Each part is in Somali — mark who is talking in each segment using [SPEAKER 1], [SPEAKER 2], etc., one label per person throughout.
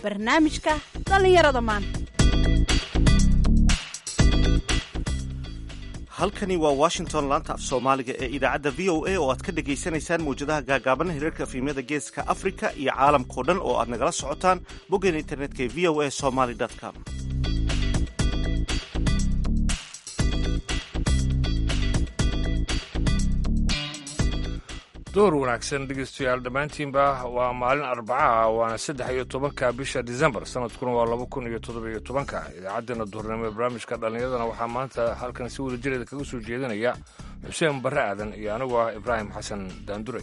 [SPEAKER 1] barnaamijka dhallinyarada maanta
[SPEAKER 2] halkani waa washington laanta af soomaaliga ee idaacadda v o a oo aad ka dhagaysanaysaan mawjadaha gaagaaban hirarka fiimyada geeska afrika iyo caalamkao dhan oo aad nagala socotaan boggeena internetka ee v o a somaly com
[SPEAKER 3] door wanaagsan dhegeystayaal dhammaantiinba waa maalin arbacaah waana saddex iyo tobanka bisha disembar sanadkuna waa laba kun iyo toddobiyo tobanka idaacaddeenna duhurnimo ee barnaamijka dhallinyaradana waxaa maanta halkan si wada jireeda kaga soo jeedinaya xuseen barre aadan iyo anigu ah ibraahim xasan daanduray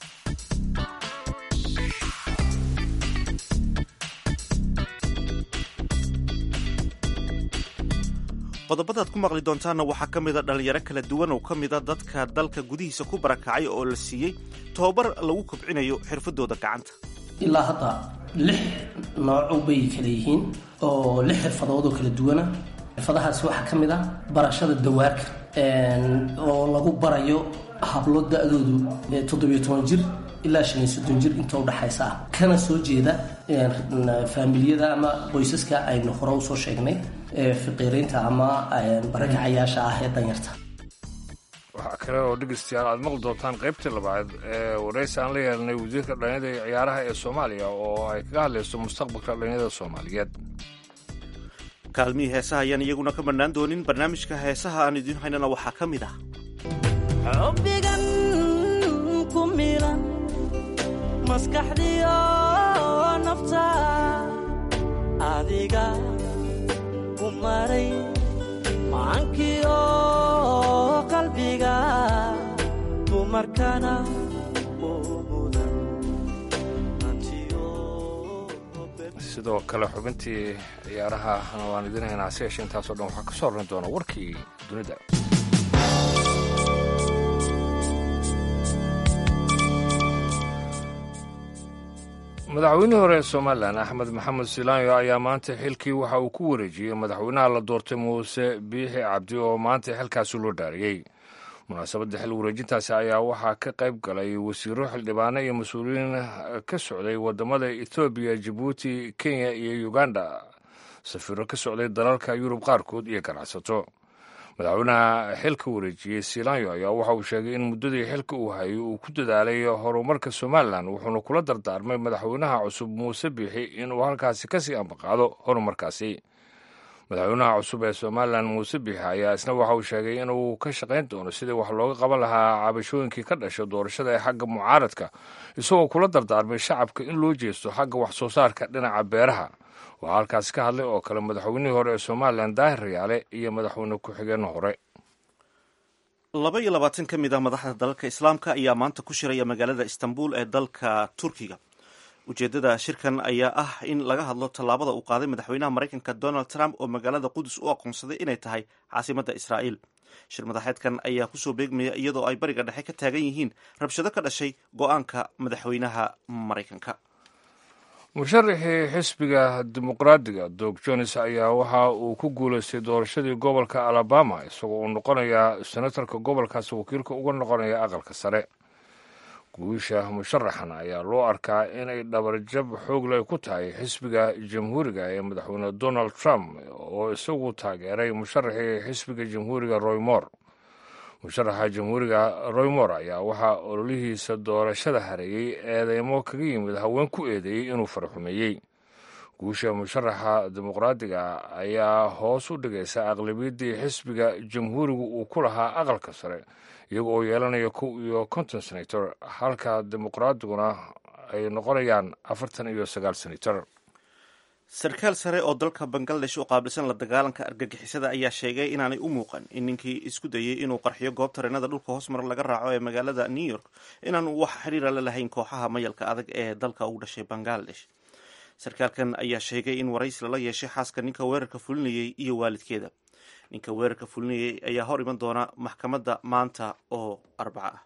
[SPEAKER 2] qodobadaad ku maqli doontaanna waxaa ka mida dhallinyaro kala duwan oo ka mida dadka dalka gudihiisa ku barakacay oo la siiyey tobabar lagu kobcinayo xirfadooda gacanta
[SPEAKER 4] ilaa hadda lix nooco bay kala yihiin oo lix xirfadood oo kala duwana xirfadahaasi waxaa ka mid ah barashada dawaarka oo lagu barayo hablo da-doodu toddobiyo toban jir ilaa shan iyo soddon jir inta udhaxaysa ah kana soo jeeda faamiliyada ama qoysaska aynu hore usoo sheegnay fiqiiriinta ama barakacayaasha ah ee danyarta
[SPEAKER 3] waxaa kale oo dhegeystayaal aad maqli doontaan qaybtii labaad ee waraysi aan la yeelanay wasiirka dhallinyada iyo ciyaaraha ee soomaaliya oo ay kaga hadlayso mustaqbalka dhallinyada soomaaliyeed
[SPEAKER 2] kaalmihii heesaha ayaan iyaguna ka marnaan doonin barnaamijka heesaha aan idiin haynana waxaa ka mid ah
[SPEAKER 5] xubbigan ku milan maskaxdiyo nafta adiga ku maray macankiyo qalbiga dumarkana
[SPEAKER 3] sidoo kale xubintii ciyaarahana waan idin haynaa si yeeshe intaasoo dhan waxaa ka soo horran doona warkii dunida madaxweynihii hore ee somalilan axmed maxamed silaanyo ayaa maanta xilkii waxa uu ku wareejiyey madaxweynaha la doortay muuse biixi cabdi oo maanta xilkaasi loo dhaariyey munaasabadda xil wareejintaasi ayaa waxaa ka qayb galay wasiiro xildhibaano iyo mas-uuliyiin ka socday wadamada ethoobiya jabuuti kenya iyo uganda safiiro ka socday dalalka yurub qaarkood iyo ganacsato madaxweynaha xilka wareejiyey silaanyo ayaa waxa uu sheegay in muddadii xilka uu hayay uu ku dadaalay horumarka somalilan wuxuuna kula dardaarmay madaxweynaha cusub muuse biixi inuu halkaasi kasii ambaqaado horumarkaasi madaxweynaha cusub ee somalilan muuse biixi ayaa isna waxa uu sheegay inuu ka shaqayn doono sidii wax looga qaban lahaa cabashooyinkii ka dhasha doorashada ee xagga mucaaradka isagoo kula dardaarmay shacabka in loo jeesto xagga wax soo saarka dhinaca beeraha waxaa halkaasi ka hadlay oo kale madaxweynihii hore ee somalilan daahir rayaale iyo madaxweyne ku-xigeenna hore
[SPEAKER 2] laba iyo labaatan ka mid ah madaxda dalalka islaamka ayaa maanta ku shiraya magaalada istanbul ee dalka turkiga ujeeddada shirkan ayaa ah in laga hadlo tallaabada uu qaaday madaxweynaha maraykanka donald trump oo magaalada qudus u aqoonsaday inay tahay caasimadda israa'iil shir madaxeedkan ayaa kusoo beegmaya iyadoo ay bariga dhexe ka taagan yihiin rabshado ka dhashay go-aanka madaxweynaha maraykanka
[SPEAKER 3] musharaxii xisbiga dimuqraadiga dog jones ayaa waxa uu ku guulaystay doorashadii gobolka alabama isagoo uu noqonayaa senatarka gobolkaasi wakiilka uga noqonaya aqalka sare guusha musharaxan ayaa loo arkaa inay dhabarjab xoogley ku tahay xisbiga jamhuuriga ee madaxweyne donald trump oo isagu taageeray musharaxii xisbiga jamhuuriga roy moore musharaxa jamhuuriga roymor ayaa waxaa ololihiisa doorashada hareeyey eedeymo kaga yimid haween ku eedeeyey inuu faraxumeeyey guusha musharaxa dimuqraadiga ayaa hoos u dhigaysa aqlabiyaddii xisbiga jamhuurigu uu ku lahaa aqalka sare iyaga oo yeelanaya kow iyo konton senator halka dimuqraadiguna ay noqonayaan afartan iyo sagaal senator
[SPEAKER 2] sarkaal sare oo dalka bangaladesh u qaabilsan la dagaalanka argagixisada ayaa sheegay inaanay u muuqan in ninkii isku dayey inuu qarxiyo goob tareenada dhulka hoosmar laga raaco ee magaalada new york inaanu wax xiriira la lahayn kooxaha mayalka adag ee dalka ugu dhashay bangaladesh sarkaalkan ayaa sheegay in waraysi lala yeeshay xaaska ninka weerarka fulinayey iyo waalidkeeda ninka weerarka fulinayey ayaa hor iman doona maxkamadda maanta oo arbaco ah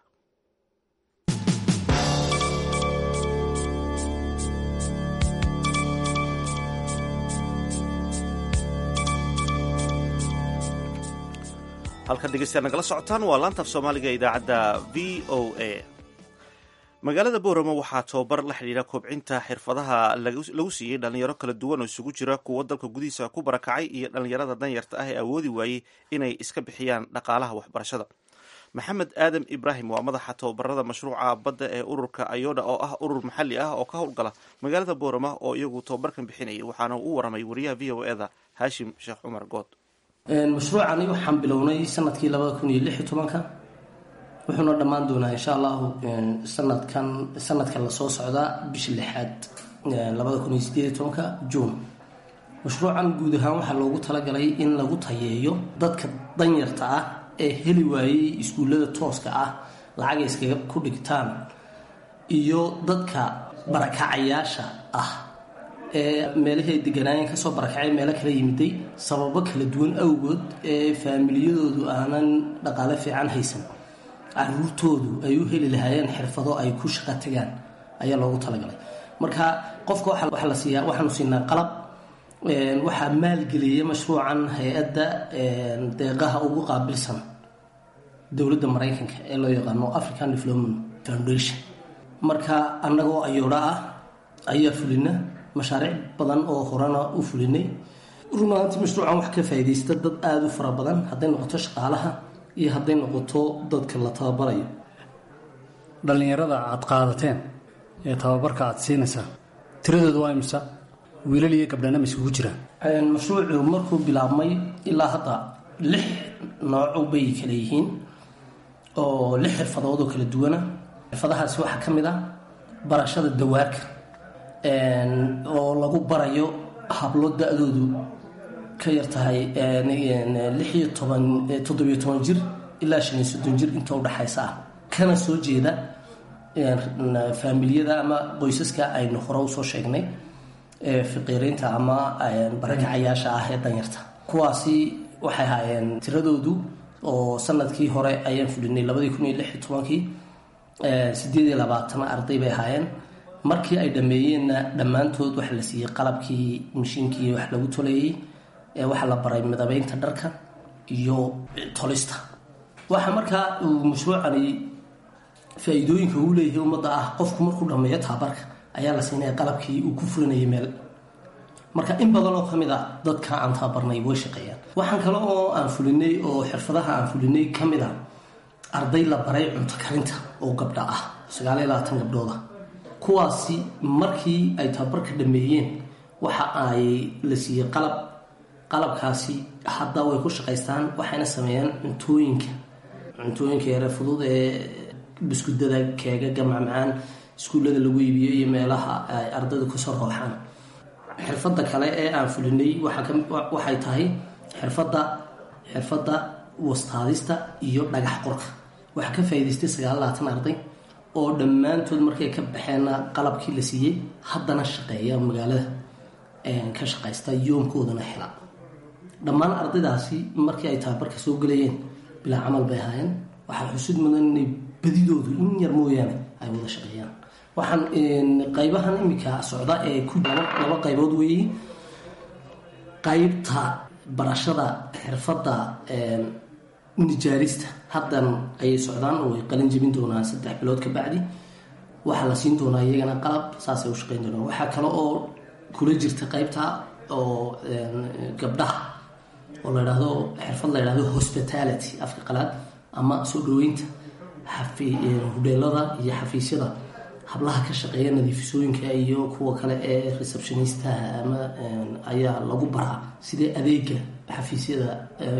[SPEAKER 2] halkan dhegeystayaal nagala socotaan waa laanta af soomaaliga ee idaacadda v o a magaalada boorama waxaa tababar la xidhiidha kobcinta xirfadaha lagu siiyey dhalinyaro kala duwan oo isugu jira kuwo dalka gudihiisa ku barakacay iyo dhalinyarada danyarta ah ee awoodi waayey inay iska bixiyaan dhaqaalaha waxbarashada maxamed aadam ibraahim waa madaxa tababarada mashruuca badda ee ururka ayoda oo ah urur maxalli ah oo ka howlgala magaalada boorama oo iyagu tababarkan bixinayay waxaana u waramay wariyaha v o eda haashim sheekh cumar good
[SPEAKER 4] mashruucani waxaan bilownay sanadkii labada kun iyo lix iyo tobanka wuxuuna dhammaan doonaa insha allahu sanadkan sanadkan lasoo socdaa bisha lixaad labada kun iyo sideed iyo tobanka juun mashruucan guud ahaan waxaa loogu talagalay in lagu tayeeyo dadka danyarta ah ee heli waayey iskuullada tooska ah lacagay iskaga ku dhigtaan iyo dadka barakacayaasha ah ee meelahay deganaayeen kasoo barakacay meelo kala yimiday sababo kala duwan awgood ee faamiliyadoodu aanan dhaqaale fiican haysan caruurtoodu ay u heli lahaayeen xirfado ay ku shaqo tagaan ayaa loogu talagalay marka qofka waxaa la siiyaa waxaanu siinaa qalab waxaa maalgeliyay mashruucan hay-adda deeqaha ugu qaabilsan dowladda maraykanka ee loo yaqaano african development foundation marka annagoo ayoodha ah ayaa fulina mashaariic badan oo horena u fulinay runaantii mashruucan wax ka faaidaysta dad aada u fara badan hadday noqoto shaqaalaha iyo hadday noqoto dadka la tababarayo
[SPEAKER 6] dhallinyarada aad qaadateen ee tababarka aad siinaysaa tiradooda waa imisa wiilal iyo gabdhana ma isugu jiraan
[SPEAKER 4] mashruucu markuu bilaabmay ilaa hadda lix nooco bay kala yihiin oo lix xirfadood oo kala duwana xirfadahaasi waxaa ka mid ah barashada dawaarka oo lagu barayo hablo da-doodu ka yar tahay lix iyo toban toddobiyo toban jir ilaa shan iyo soddon jir inta udhexaysa ah kana soo jeeda faamiliyada ama qoysaska aynu hore usoo sheegnay fiqiiriinta ama barakacayaasha ah ee danyarta kuwaasi waxay ahaayeen tiradoodu oo sanadkii hore ayaan fulinay labadii kun iyo lix iyo tobankii sideed iyo labaatan arday bay ahaayeen markii ay dhameeyeenna dhammaantood waxaa la siiyey qalabkii mashiinkii wax lagu toleeyey waxaa la baray midabeynta dharka iyo tolista waxaa markaa uu mashruucani faa-iidooyinka uu leeyahay ummadda ah qofku markuu dhameeyo taabarka ayaa la siinaya qalabkii uu ku fulinayay meel marka in badan oo kamid a dadka aan tababarnay way shaqeeyaan waxaan kale oo aan fulinay oo xirfadaha aan fulinay ka mid a arday la baray cunto karinta oo gabdha ah sagaal iyo labaatan gabdhooda kuwaasi markii ay tababarka dhameeyeen waxa ay la siiyey qalab qalabkaasi hadda way ku shaqaystaan waxayna sameeyaan cuntooyinka cuntooyinka yare fudud ee buskudada keegaga macmacaan iskuullada lagu iibiyo iyo meelaha ay ardaydu kasoo rooxaan xirfadda kale ee aan fulinay waxay tahay xirfadda xirfadda wastaadista iyo dhagax qorka waxaa ka faa'idaystay sagaal labaatan arday oo dhammaantood markay ka baxeenna qalabkii la siiyey haddana shaqeeya magaalada ka shaqaysta yoomkoodana hela dhammaan ardaydaasi markii ay tababarka soo gelayeen bilaa camal bay ahaayeen waxaa xusid mudan inay badidoodu in yar mooyaane ay wada shaqeeyaan waxaan qaybahan iminka socda ee ku laba qaybood weeye qaybta barashada xirfadda nijaarista haddan ayay socdaan oo ay qalin jebin doonaan saddex bilood ka bacdi waxaa la siin doonaa iyagana qalab saasay u shaqeyn doonaan waxaa kale oo kula jirta qaybta oo gabdhaha oo la idhaahdo xirfad la idhahdo hospitality afka qalaad ama soo dhaweynta hudheelada iyo xafiisyada hablaha ka shaqeeya nadiifisooyinka iyo kuwa kale ee receptionistaha ama ayaa lagu baraa sidee adeega xafiisyada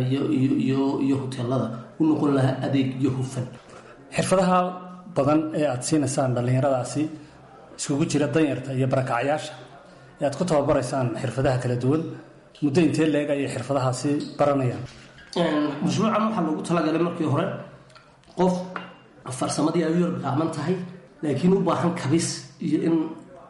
[SPEAKER 4] iyo hoteelada u noqon lahaa adeeg iyo hufan
[SPEAKER 6] xirfadaha badan ee aada siinaysaan dhallinyaradaasi iskugu jira danyarta iyo barakacyaasha ee aad ku tababaraysaan xirfadaha kala duwan muddo intee leeg ayay xirfadahaasi baranayaan
[SPEAKER 4] mashruucan waxaa loogu talagalay markii hore qof farsamadii ay u yar gaaban tahay laakiin u baahan kabis iyo in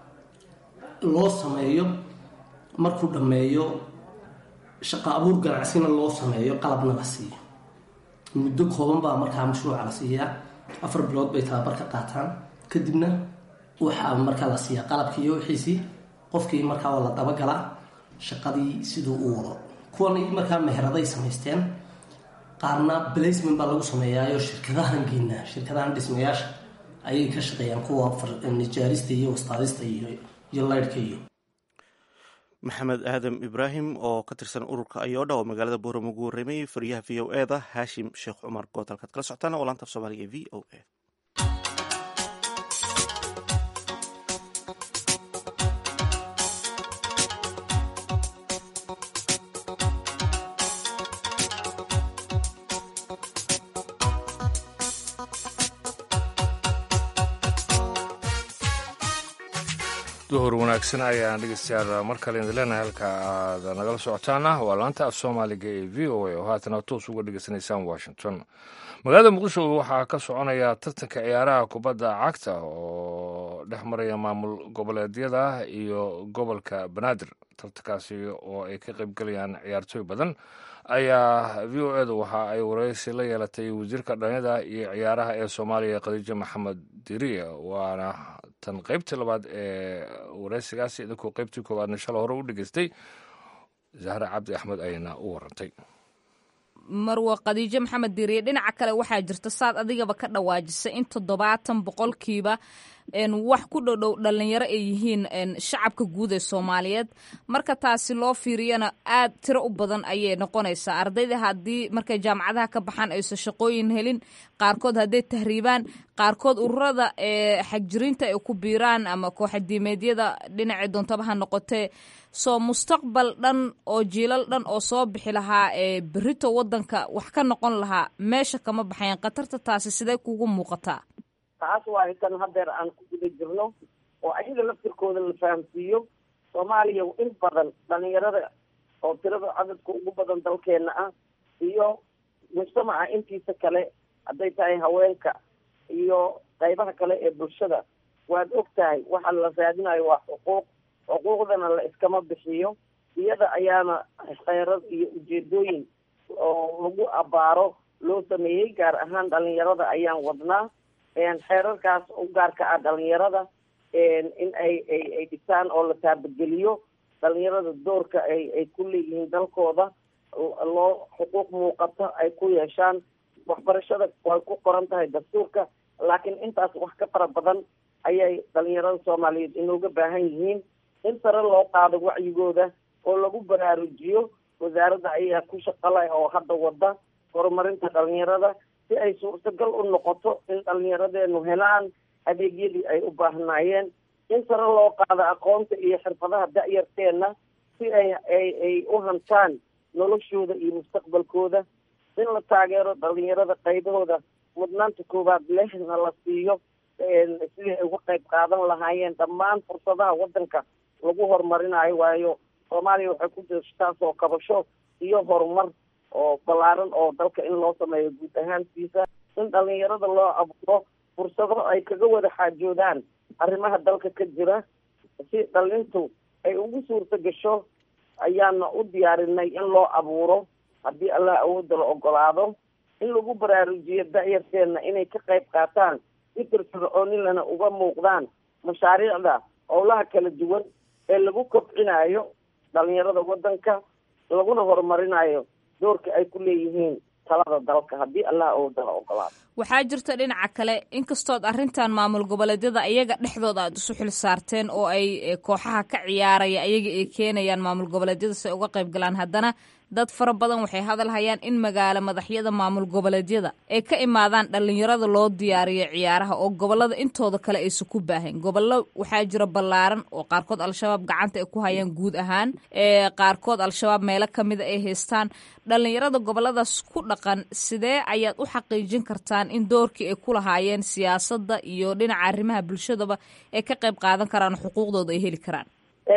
[SPEAKER 4] loo sameeyo markuu dhammeeyo shaqo abuur ganacsina loo sameeyo qalabna la siiyo muddo kooban baa markaa mashruuca la siiyaa afar bilood bay tababarka qaataan kadibna waxaa markaa la siiyaa qalabkii iyo wixiisii qofkii markaa waa la dabagalaa shaqadii siduu u wado kuwan markaa meheraday samaysteen qaarna placement baa lagu sameeyaayo shirkadahan geynaa shirkadahan dhismayaasha ayay ka shaqeeyaan kuwa nijaarista iyo wastaadista iyo iyo laydhka iyo
[SPEAKER 2] maxamed aadam ibraahim oo ka tirsan ururka ayodha oo magaalada booramo ugu warramayay fariyaha v o eda haashim sheekh cumar good halkaad kala socotaan oo laanta af soomaaliga e v o a
[SPEAKER 3] duhur wanaagsan ayaan dhegeystayaal mar kale idin leenahay halka aad nagala socotaana waa laanta af soomaaliga ee v o a oo haatana toos uga dhegeysanaysaan washington magaalada muqdisho waxaa ka soconaya tartanka ciyaaraha kubadda cagta oo dhex maraya maamul goboleedyada iyo gobolka banaadir tartankaasi oo ay ka qaybgelayaan ciyaartooy badan ayaa v o edu waxa ay wareysi la yeelatay wasiirka dhalinyada iyo ciyaaraha ee soomaaliya khadiijo maxamed diriye waana tan qaybtii labaad ee wareysigaasi idinkuu qaybtii koowaadna shala hore u dhegeystay zahra cabdi axmed ayayna u warantay
[SPEAKER 7] marwa khadiijo maxamed diriye dhinaca kale waxaa jirta saad adigaba ka dhawaajisay in toddobaatan boqolkiiba wax ku dhodhow dhalinyaro ay yihiin shacabka guud ee soomaaliyeed marka taasi loo fiiriyana aad tiro u badan ayay noqonaysaa ardayda haddii markay jaamacadaha ka baxaan aysan shaqooyin helin qaarkood hadday tahriibaan qaarkood ururada ee xagjiriinta ay ku biiraan ama kooxadiimeedyada dhinacii doontaba ha noqotee soo mustaqbal dhan oo jiilal dhan oo soo bixi lahaa ee berito wadanka wax ka noqon lahaa meesha kama baxayan khatarta taasi sidee kugu muuqataa
[SPEAKER 8] taas waa tan hadeer aan ku guda jirno oo ayaga laftirkooda la fahamsiiyo soomaaliya in badan dhalinyarada oo tirada cadadka ugu badan dalkeena ah iyo mujtamaca intiisa kale hadday tahay haweenka iyo qaybaha kale ee bulshada waad og tahay waxa la raadinayo waa xuquuq xuquuqdana la iskama bixiyo iyada ayaana kheyrad iyo ujeedooyin oo lagu abaaro loo sameeyey gaar ahaan dhalinyarada ayaan wadnaa xeerarkaas u gaarka ah dhalinyarada in ay ay ay dhisaan oo la taabageliyo dhalinyarada doorka ay ay ku leeyihiin dalkooda loo xuquuq muuqata ay ku yeeshaan waxbarashada way ku qoran tahay dastuurka laakiin intaas wax ka fara badan ayay dhalinyarada soomaaliyeed inooga baahan yihiin in sare loo qaado wacyigooda oo lagu baraarujiyo wasaaradda ayaa ku shaqala oo hadda wada horumarinta dhalinyarada si ay suurtagal u noqoto in dhalinyaradeenu helaan adeegyadii ay u baahnaayeen in sare loo qaado aqoonta iyo xirfadaha da-yarteena si ay ay ay u hantaan noloshooda iyo mustaqbalkooda in la taageero dhalinyarada qaybahooda mudnaanta koowaad lehna la siiyo sidii ay uga qayb qaadan lahaayeen dhammaan fursadaha wadanka lagu horumarinayo waayo soomaaliya waxay ku jirtaa soo kabasho iyo horumar oo ballaaran oo dalka in loo sameeyo guud ahaantiisa in dhalinyarada loo abuuro fursado ay kaga wada xaajoodaan arrimaha dalka ka jira si dhalintu ay ugu suurta gasho ayaana u diyaarinay in loo abuuro haddii allah awoodda la ogolaado in lagu baraarujiyo da-yarteena inay ka qayb qaataan si firfircoonilana uga muuqdaan mashaariicda howlaha kala duwan ee lagu kobcinayo dhalinyarada wadanka laguna horumarinayo doorka ay ku leeyihiin talada dalka haddii allah awoodda la ogolaado
[SPEAKER 7] waxaa jirta dhinaca kale inkastood arrintan maamul goboleedyada ayaga dhexdooda aad isu xil saarteen oo ay kooxaha ka ciyaaraya ayaga ay keenayaan maamul goboleedyada si ay uga qayb galaan haddana dad fara badan waxay hadal hayaan in magaalo madaxyada maamul goboleedyada ay ka imaadaan dhalinyarada loo diyaariyo ciyaaraha oo gobolada intooda kale aysan ku baahayn gobollo waxaa jira ballaaran oo qaarkood al-shabaab gacanta ay ku hayaan guud ahaan ee qaarkood al-shabaab meelo kamida ay haystaan dhalinyarada goboladaas ku dhaqan sidee ayaad u xaqiijin kartaan in doorkii ay ku lahaayeen siyaasadda iyo dhinaca arrimaha bulshadaba ay ka qayb qaadan karaan xuquuqdooda ay heli karaan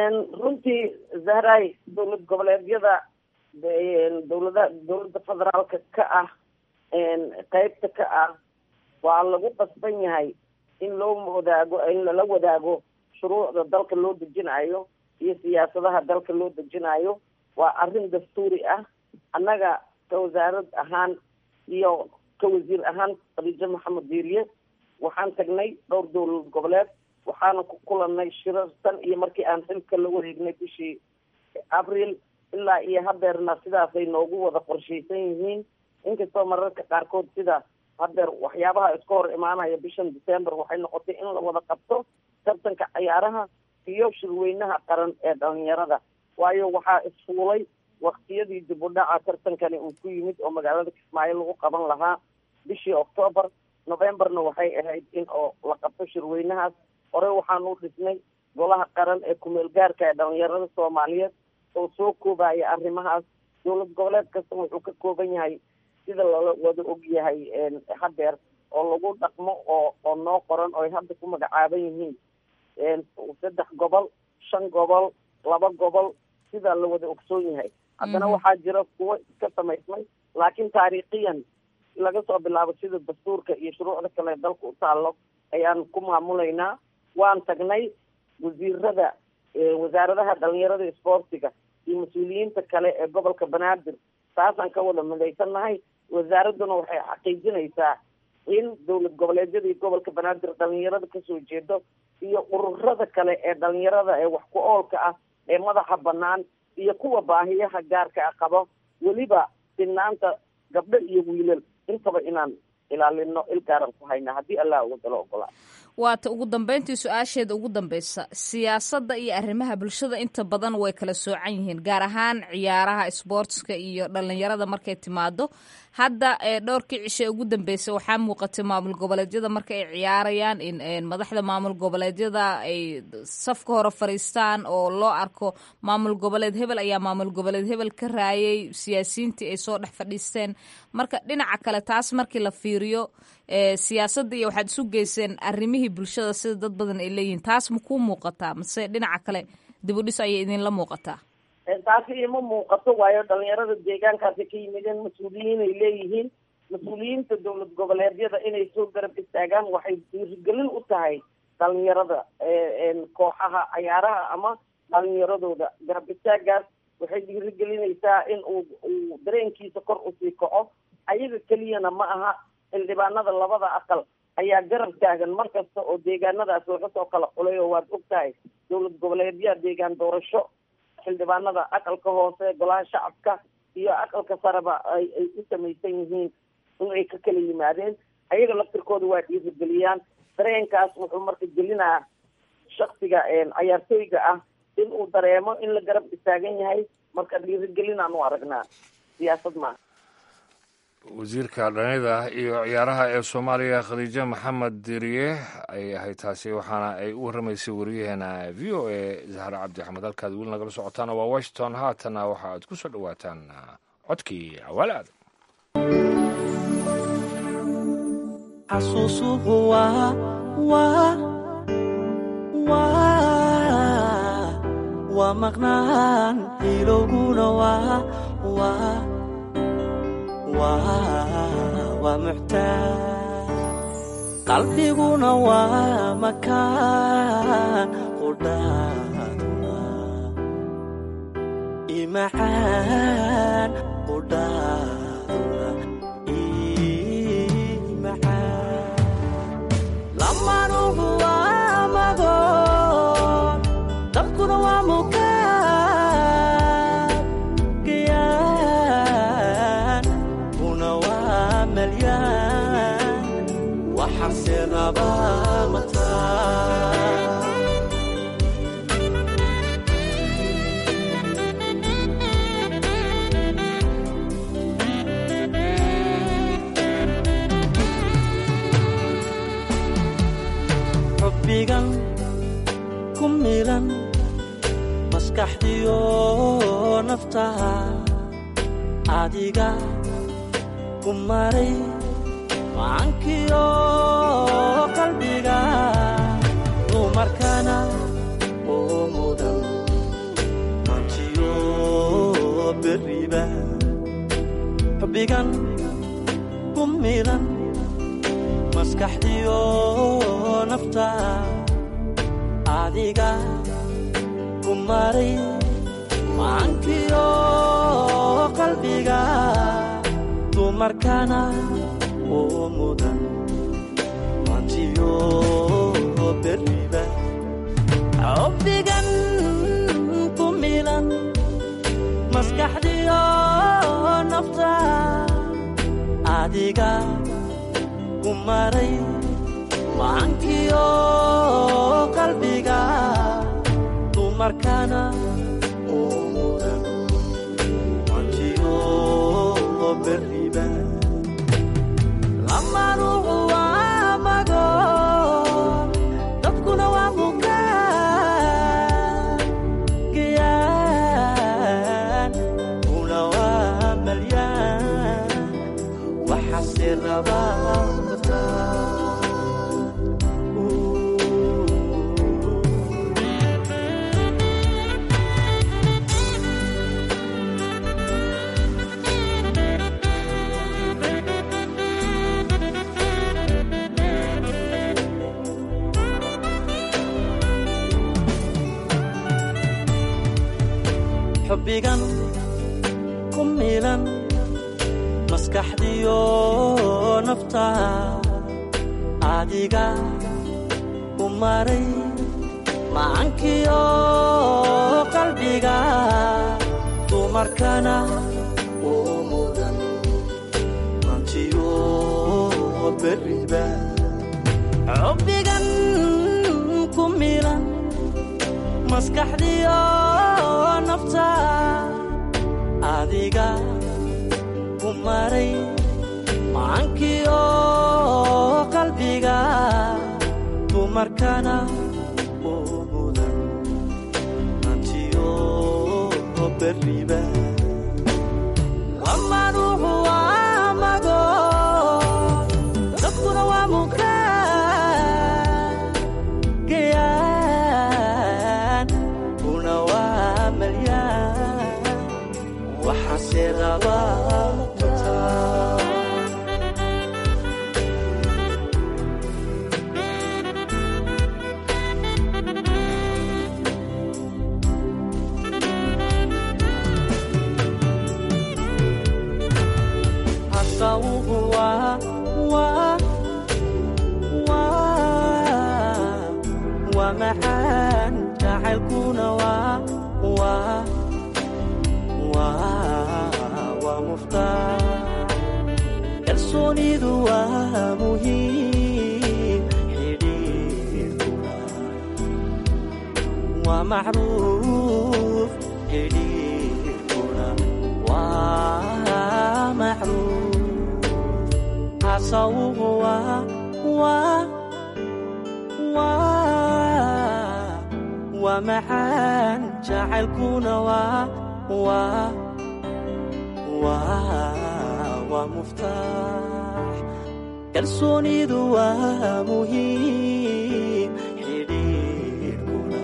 [SPEAKER 8] runtii zahray dowlad goboleedyada dowlada dowladda federaalka ka ah qeybta ka ah waa lagu qasban yahay in loo wadaago in lala wadaago shuruucda dalka loo dejinayo iyo siyaasadaha dalka loo dejinayo waa arrin dastuuri ah annaga ka wasaarad ahaan iyo ka wasiir ahaan khadiijo maxamed diiriye waxaan tagnay dhowr dowlad goboleed waxaana ku kulanay shirar tan iyo markii aan xilka la wareegnay bishii abril ilaa iyo hadeerna sidaasay noogu wada qorshaysan yihiin inkastoo mararka qaarkood sida haddeer waxyaabaha iska hor imaanaya bishan december waxay noqotay in la wada qabto tartanka ciyaaraha iyo shirweynaha qaran ee dhalinyarada waayo waxaa isfuulay waktiyadii dib u dhaca tartankani uu ku yimid oo magaalada kismaayo lagu qaban lahaa bishii octoobar novemberna waxay ahayd in oo la qabto shirweynahaas horey waxaanu dhisnay golaha qaran ee kumeel gaarka ee dhalinyarada soomaaliyeed oo soo koobaya arrimahaas dowlad goboleed kasta wuxuu ka kooban yahay sida lala wada ogyahay haddeer oo lagu dhaqmo oo oo noo qoran oo ay hadda ku magacaaban yihiin saddex gobol shan gobol laba gobol sidaa la wada ogsoon yahay haddana waxaa jira kuwo iska samaysmay laakiin taariikhiyan laga soo bilaabo sida dastuurka iyo shuruucda kale dalka u taallo ayaan ku maamulaynaa waan tagnay wasiirada wasaaradaha dhalinyarada isboortiga iyo mas-uuliyiinta kale ee gobolka banaadir taasaan ka wada midaysannahay wasaaradduna waxay xaqiijinaysaa in dowlad goboleedyadii gobolka banaadir dhalinyarada kasoo jeedo iyo ururada kale ee dhalinyarada ee wax ku oolka ah ee madaxa banaan iyo kuwa baahiyaha gaarka a qabo weliba sinaanta gabdho iyo wiilal intaba inaan ilaalino il gaaran ku hayna haddii allah uga dalo ogolaa
[SPEAKER 7] waata ugu dambeyntii su-aasheeda ugu dambeysa siyaasadda iyo arrimaha bulshada inta badan way kala soocan yihiin gaar ahaan ciyaaraha isboortska iyo dhalinyarada markay timaado hadda dhowrkii cishe ugu dambeysay waxaa muuqatay maamul goboleedyada marka ay ciyaarayaan in madaxda maamul goboleedyada ay safka hore fariistaan oo loo arko maamul goboleed hebel ayaa maamul goboleed hebel ka raayay siyaasiyiintii ay soo dhex fadhiisteen marka dhinaca kale taas markii la fiiriyo siyaasadda iyo waxaad isu geyseen arrimihii bulshada sida dad badan ay leeyihiin taas ma kuu muuqataa mase dhinaca kale dibudhis ayay idinla muuqataa
[SPEAKER 8] taasi ima muuqato waayo dhalinyarada deegaankaasi ka yimideen mas-uuliyiin ay leeyihiin mas-uuliyiinta dowlad goboleedyada inay soo garab istaagaan waxay dhiirigelin u tahay dhalinyarada kooxaha cayaaraha ama dhalinyaradooda garab istaagaas waxay dhiirigelinaysaa in uu uu dareenkiisa kor usii kaco ayaga keliyana ma aha xildhibaanada labada aqal ayaa garab taagan mar kasta oo deegaanadaas laga soo kala xulay oo waad og tahay dowlad goboleedyaha deegaan doorasho xildhibaanada aqalka hoose golaha shacabka iyo aqalka sareba ay ay u samaysan yihiin in ay ka kala yimaadeen ayaga laftirkooda waa dhiirigeliyaan dareenkaas wuxuu marka gelinaa shaksiga cayaartooyga ah in uu dareemo in la garab istaagan yahay marka dhiirigelinaan u aragnaa siyaasad maaha
[SPEAKER 3] wasiirka dhallinyada iyo ciyaaraha ee soomaaliya khadiijo maxamed diriye ayay ahayd taasi waxaana ay u warramaysay wariyaheena v o a zahra cabdi axmed halkaad weli nagala socotaan waa washington haatana waxa aad ku soo dhowaataan codkii awaal aadam
[SPEAKER 5] xasuusuhu waa waa waa waa maqnaan ilowguna waa waa waa muxtaaj qalbiguna waa makaan qudhaaduna imacaan qudhaaduna imacaan lamanuhu waa magoon dabkuna waa mukaan gayaan kuna waa malyaan waxaase rabaa mataa xubbigan ku milan maskaxdiyo naftaha adiga ku maray macankiyo qalbiga dumarkana oo mudan mantiyo beriba xubbigan ku milan maskaxdiyo nafta adiga ku maray macankiyo qalbiga dumarkana oo mudan mantiyo beriba xubbigan ku milan maskaxdiyo nafta adiga ku maray macankiyo qalbiga dumarkana uu mudan mantiyo beriba lamanuhu waa mago dadkuna waa mukaan gayaan una waa malyaan waxaase rabaa xubbigan ku milan maskaxdiyo nafta adiga ku maray macankiyo qalbiga dumarkana uu mudan mantiyo beriba xubbigan ku milan maskaxdiyo nafta adiga ku maray macankiyo qalbiga dumarkana uu mudan mantiyo beriba lamanuhu waa mago dadkuna waa mukaan gayaan una waa malyaan waxaase rabaa mutaa hasawuhu waa waa waa waa maxaan jacaylkuna waa waa waa waa muftaax kalsoonidu waa muhiim xidhiidhkuna waa macruuf xidhiidhkuna waa macruuf hasawuhu waa waa waa waa maxaan jacaylkuna waa waa waa waa muftaax kalsoonidu waa muhiim xidhiidhkuna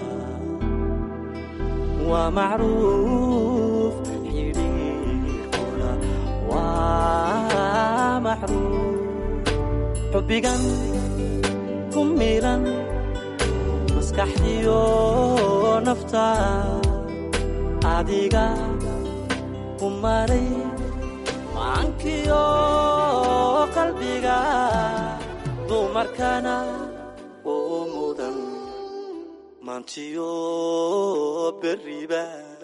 [SPEAKER 5] waa macruuf xidhiidhkuna waa macruuf xubbigan ku milan maskaxdiyo nafta adiga ku maray macankiyo qalbiga dumarkana uu mudan mantiyo beriba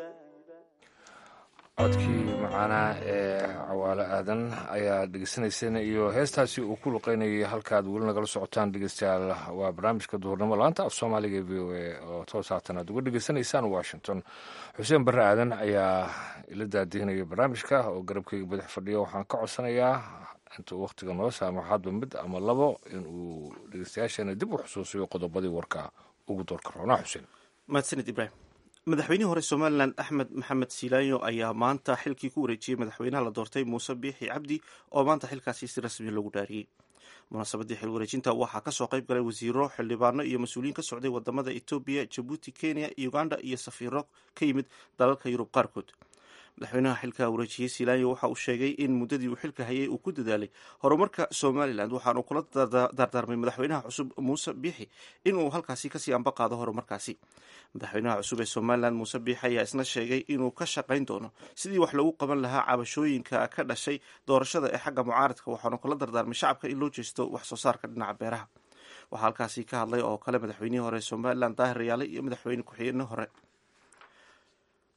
[SPEAKER 3] codkii macaanaa ee cawaale aadan ayaa dhegeysanayseen iyo heestaasi uu ku luqeynayay halkaad weli nagala socotaan dhegeystayaal waa barnaamijka duhurnimo laanta af soomaaliga e v o a oo toos haatan aad uga dhegeysanaysaan washington xuseen barre aadan ayaa ila daadihinaya barnaamijka oo garabkeyga badax fadhiya waxaan ka codsanayaa intuu wakhtiga noo saamo hadba mid ama labo inuu dhegeystayaasheena dib u xusuusiyo qodobadii warka ugu doorka roonaa xuseen
[SPEAKER 2] mahadsanid ibraahim madaxweynihii hore somalilan axmed maxamed silaanyo ayaa maanta xilkii ku wareejiyey madaxweynaha la doortay muuse biixi cabdi oo maanta xilkaasi si rasmi loogu dhaariyey munaasabadii xil wareejinta waxaa kasoo qayb galay wasiiro xildhibaano iyo mas-uuliyiin ka socday wadamada etoobiya jabuuti kenya uganda iyo safiiro ka yimid dalalka yurub qaarkood madaxweynaha xilka wareejiyey silaanyo waxa uu sheegay in muddadii uu xilka hayay uu ku dadaalay horumarka somalilan waxaanu kula dardaarmay madaxweynaha cusub muuse biixi inuu halkaasi kasii amba qaado horumarkaasi madaxweynaha cusub ee somalilan muuse biixi ayaa isna sheegay inuu ka shaqayn doono sidii wax lagu qaban lahaa cabashooyinka ka dhashay doorashada ee xagga mucaaradka waxaanu kula dardaarmay shacabka in loo jeesto wax soo saarka dhinaca beeraha waxaa halkaasi ka hadlay oo kale madaxweynihii hore somalilan daahir rayaale iyo madaxweyne ku-xigeenihii hore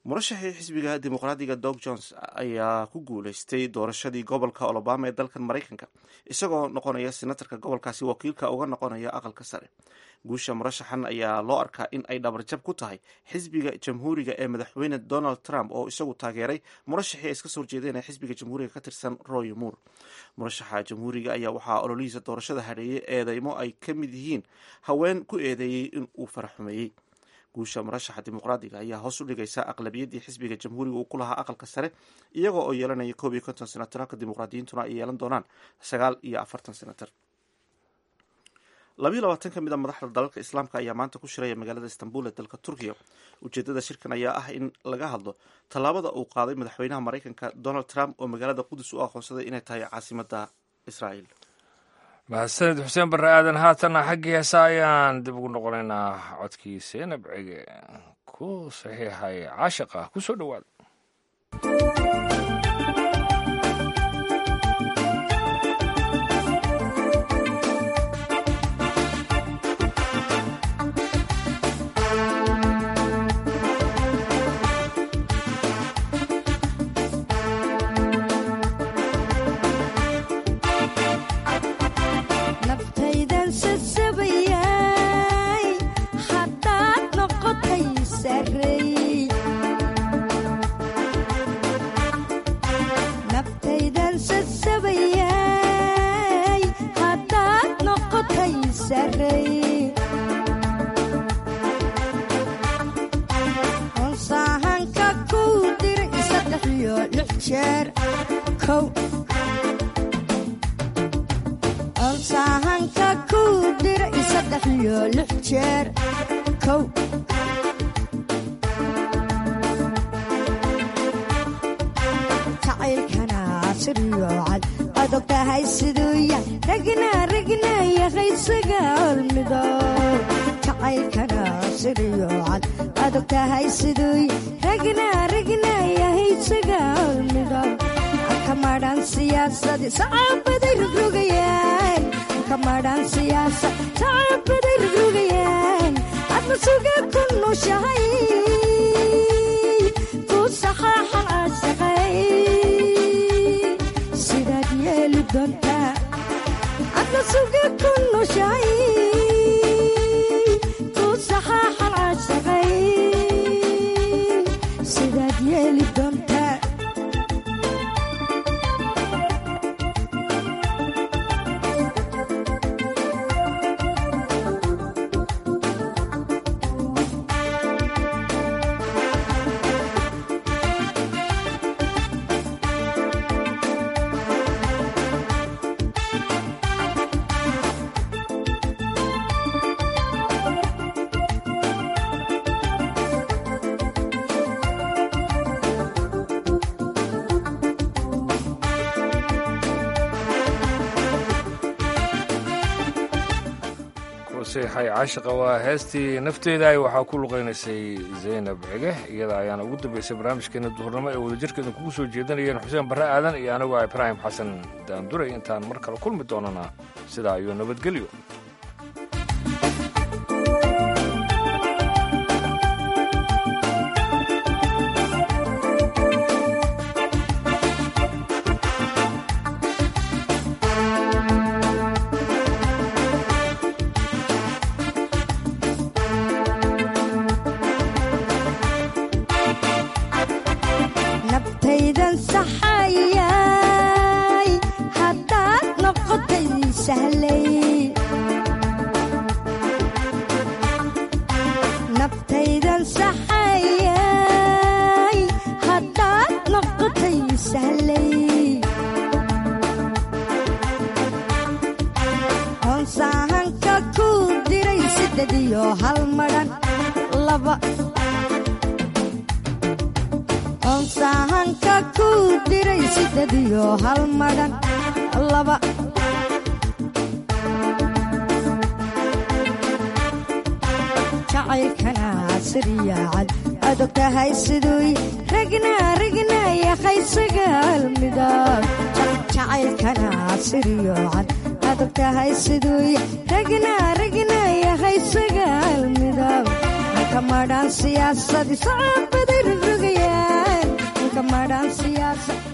[SPEAKER 2] murashaxii xisbiga dimuqraadiga dog jones ayaa ku guuleystay doorashadii gobolka olobama ee dalkan maraykanka isagoo noqonaya senatarka gobolkaasi wakiilka uga noqonaya aqalka sare guusha murashaxan ayaa loo arkaa in ay dhabarjab ku tahay xisbiga jamhuuriga ee madaxweyne donald trump oo isagu taageeray murashaxii ay iska soo horjeedeen ee xisbiga jamhuuriga ka tirsan roy moore murashaxa jamhuuriga ayaa waxaa ololihiisa doorashada hadheeyey eedeymo ay ka mid yihiin haween ku eedeeyey in uu faraxumeeyey guusha murashaxa dimuqraadiga ayaa hoos u dhigaysa aqlabiyaddii xisbiga jamhuuriga uu ku lahaa aqalka sare iyagoo oo yeelanaya koob iyo konton senatar halka dimuqraadiyiintuna ay yeelan doonaan sagaal iyo afartan senatar labayo labaatan ka mid a madaxda dalalka islaamka ayaa maanta ku shiraya magaalada istanbul ee dalka turkiya ujeedada shirkan ayaa ah in laga hadlo tallaabada uu qaaday madaxweynaha maraykanka donald trump oo magaalada qudus u aqoonsaday inay tahay caasimada israael
[SPEAKER 3] mahadsanid xuseen barre aadan haatanna xaggii heesa ayaan dib ugu noqonaynaa codkii seenab cege ku saxiixay caashiqa ku soo dhowaada
[SPEAKER 9] naftaydan sasabayay haddaad noqotay sarey naftaydan sasabayay haddaad noqotay sarey onsaahanka kuu diray saddex iyo lix jeer kow onsaahanka kuu diray saddex iyo lix jeer kow jacaylkana siriyo cad adog tahay siduu yahay ragna ragna yahay sagaalmido jacaylkana siriyo cad adog tahay siduu yahay ragna ragna yahay sagaalmido kamadhan siyaasadi sacabaday rogrogayaan kamadhan siyaasa sacabaday rogrogayaan adna suga ku nushahay ku saxaaxan caashaqay sidaad yeeli doontaa adna suga ku nushahay ku saxaaxan caashaqay sidaad yeeli doontaa
[SPEAKER 3] kuseexay caashiqa waa heestii nafteeda ay waxaa ku luqaynaysay zaynab cige iyada ayaana ugu dambaysay barnaamijkeena duhurnimo ee wadajirkeeda kugu soo jeedanayeen xuseen barre aadan iyo anigu ah ibraahim xasan daanduray intaan mar kale kulmi doonana sidaa iyo nabadgelyo
[SPEAKER 9] nabtaydan saxayay haddaad noqotay sahlay nabtaydan saxayay haddaad noqotay sahlay onsaahanka kuu diray sidded iyo hal madhan laba onsaahanka kuu diray sidded iyo hal madhan laba jacaylkana siriya cad adog tahay siduu ragna ragna yahay sagaal midab jacaylkana siriyo cad adog tahay siduu ragna ragna yahay sagaal midab kamadhaan siyaasadi sacabaday rogrogayaan kamadhaan siyaasad